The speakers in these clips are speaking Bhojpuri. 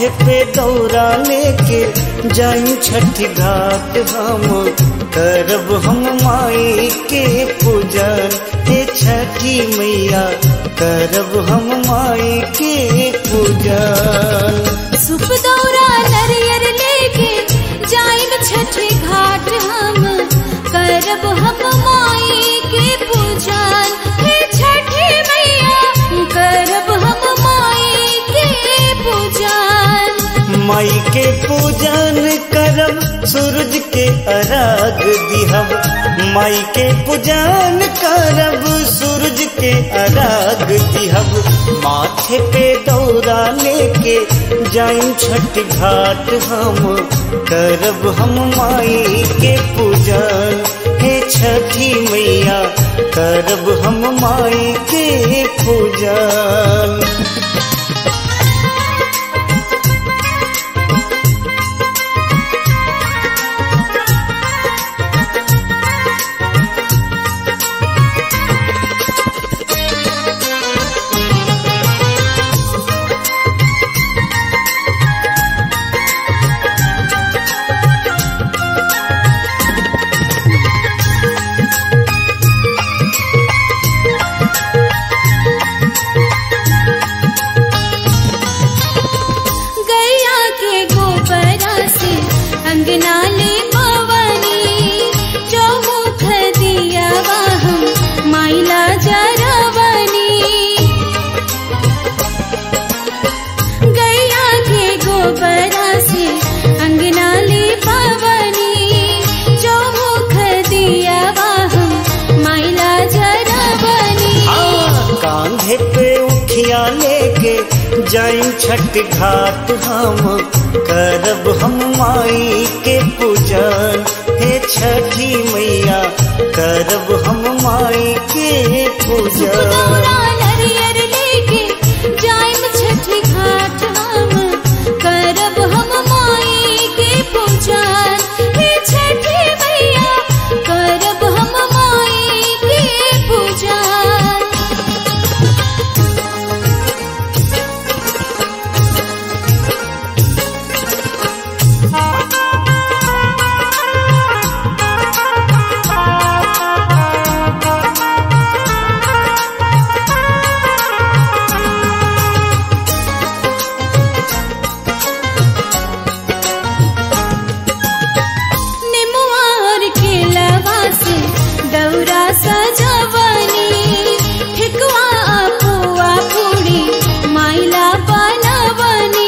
माथे पे दौरा लेके जाई छठ घाट हम करब हम माई के पूजन हे छठी मैया करब हम माई के पूजन सुप दौरा नरियर लेके जाइब छठी घाट हम करब हम माई के पूजन हे छठी मैया करब हम माई के पूजन माई के पूजन करब सूरज के अर्घ दिहब माई के पूजन करब सूरज के अर्घ दिहब माथे पे दौरा लेके जाई छठ घाट हम करब हम माई के पूजन हे छठी मैया करब हम माई के पूजन गैया के गोबरा से अंगना ले पवनी चौमुख दिया हम माइला जरवनी गैया के गोबरा से अंगना ले पवनी चौमुख दिया हम माइला जरवनी हाँ, कांधे पे उठिया लेके जाई छठ घाट हम करब हम माई के पूजन हे छठी मैया करब हम माई के पूजन दौरा नरियर लेके जाइम छठी घाट हम करब हम माई के पूजन हे छठी मैया करब हम माई के पूजन निमुआर के लवा से दौरा सजवनी ठिकवा पुआ पूरी माइला बनवनी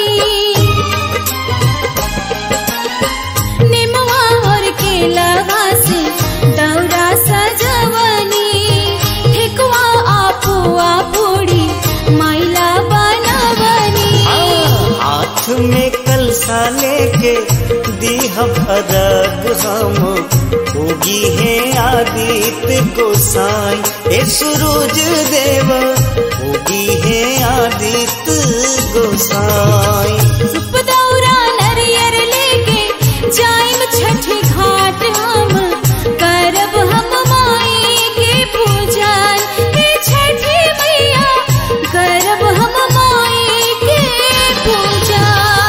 निमुआर के लवा से दौरा सजवनी ठिकवा पुआ पूरी माइला बनवनी हाथ में कलसा लेके दीहब अरग हम होगी है आदित्य गोसाई ए सूरज देव होगी है आदित्य गोसाई सुप दौरा नरियर लेके जाइम छठी घाट हम करब हम माई के पूजन हे छठी मैया करब हम माई के पूजन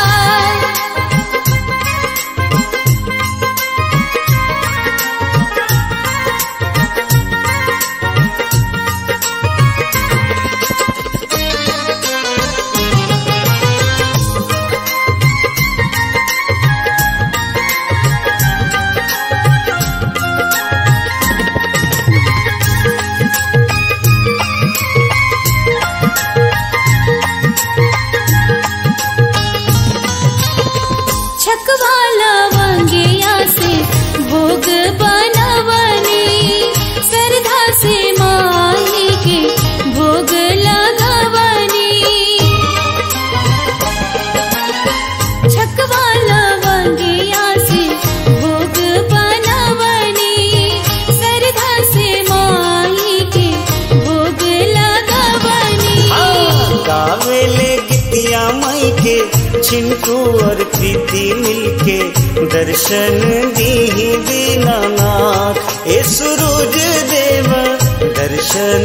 छकवा लवंगिया से भोग बनवनी श्रद्धा से माई के भोग लगवनी छकवा लवंगिया से भोग बनवनी श्रद्धा से माई के भोग लगवनी गावेले गीतिया माई के चिंटू और प्रीति मिलके दर्शन दी दीनानाथ ए सूरज देव दर्शन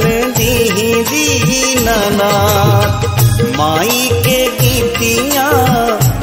दी दीनानाथ माई के गीतिया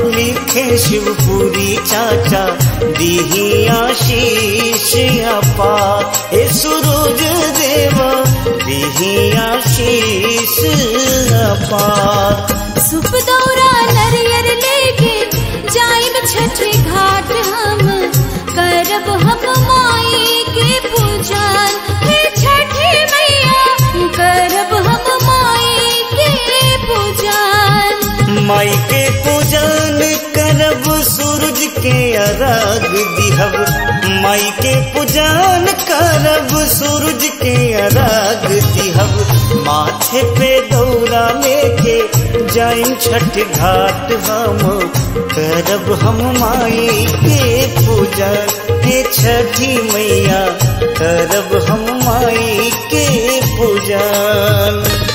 शिवपुरी चाचा दीही आशीष अपा हे सूरज देवा दीही आशीष अपा सुप दौरा नरियर लेके जाइब छठी घाट हम करब हम माई के पूजन हे छठी मैया करब हम माई के पूजन माई के पूजन करब सूरज के अर्घ दिहब माई के पूजन करब सूरज के अर्घ दिहब माथे पे दौरा लेके जाइन छठ घाट हम करब हम माई के पूजन हे छठी मैया करब हम माई के पूजन